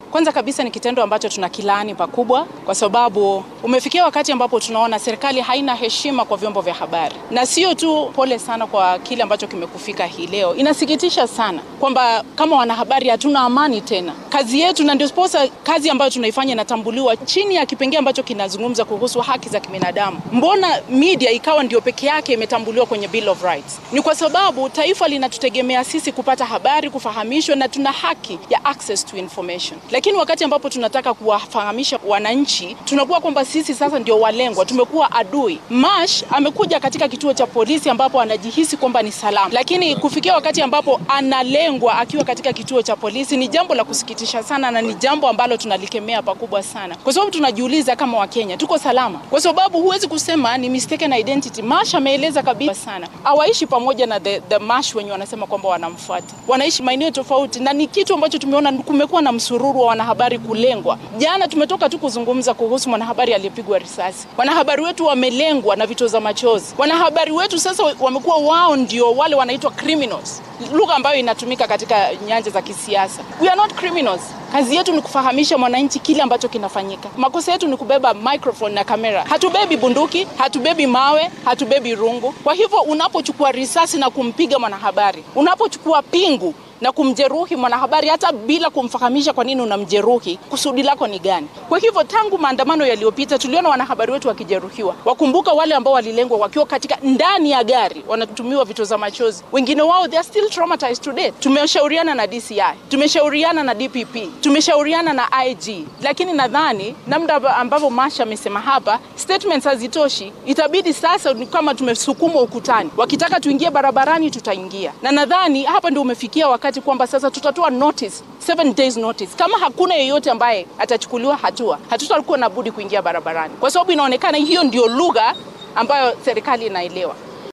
Kwanza kabisa ni kitendo ambacho tuna kilaani pakubwa, kwa sababu umefikia wakati ambapo tunaona serikali haina heshima kwa vyombo vya habari, na sio tu pole sana kwa kile ambacho kimekufika hii leo. Inasikitisha sana kwamba kama wanahabari hatuna amani tena. Kazi yetu na ndio sposa, kazi ambayo tunaifanya inatambuliwa chini ya kipengee ambacho kinazungumza kuhusu haki za kibinadamu. Mbona media ikawa ndio peke yake imetambuliwa kwenye Bill of Rights? Ni kwa sababu taifa linatutegemea sisi kupata habari, kufahamishwa, na tuna haki ya access to information. Lakini wakati ambapo tunataka kuwafahamisha wananchi, tunakuwa kwamba sisi sasa ndio walengwa, tumekuwa adui. Mash amekuja katika kituo cha polisi ambapo anajihisi kwamba ni salama, lakini kufikia wakati ambapo analengwa akiwa katika kituo cha polisi ni jambo la kusikitisha sana, na ni jambo ambalo tunalikemea pakubwa sana, kwa sababu tunajiuliza kama Wakenya tuko salama, kwa sababu huwezi kusema ni mistaken identity. Mash ameeleza kabisa sana, hawaishi pamoja na the, the Mash wenye wanasema kwamba wanamfuata, wanaishi maeneo tofauti, na ni kitu ambacho tumeona kumekuwa na msururu wa wanahabari kulengwa. Jana tumetoka tu kuzungumza kuhusu mwanahabari aliyepigwa risasi. Wanahabari wetu wamelengwa na vitoza machozi. Wanahabari wetu sasa wamekuwa wao ndio wale wanaitwa criminals, lugha ambayo inatumika katika nyanja za kisiasa. We are not criminals. Kazi yetu ni kufahamisha mwananchi kile ambacho kinafanyika. Makosa yetu ni kubeba microphone na kamera. Hatubebi bunduki, hatubebi mawe, hatubebi rungu. Kwa hivyo unapochukua risasi na kumpiga mwanahabari, unapochukua pingu na kumjeruhi mwanahabari hata bila kumfahamisha kwa nini unamjeruhi, kusudi lako ni gani? Kwa hivyo tangu maandamano yaliyopita tuliona wanahabari wetu wakijeruhiwa. Wakumbuka wale ambao walilengwa wakiwa katika ndani ya gari, wanatumiwa vitoza machozi. Wengine wao they are still traumatized today. Tumeshauriana na DCI, tumeshauriana na DPP, tumeshauriana na IG, lakini nadhani namna ambavyo Masha amesema hapa, statements hazitoshi. Itabidi sasa ni kama tumesukumwa ukutani, wakitaka tuingie barabarani tutaingia, na nadhani hapa ndio umefikia wakati kwamba sasa tutatoa notice, seven days notice. Kama hakuna yeyote ambaye atachukuliwa hatua, hatutakuwa na budi kuingia barabarani, kwa sababu inaonekana hiyo ndio lugha ambayo serikali inaelewa.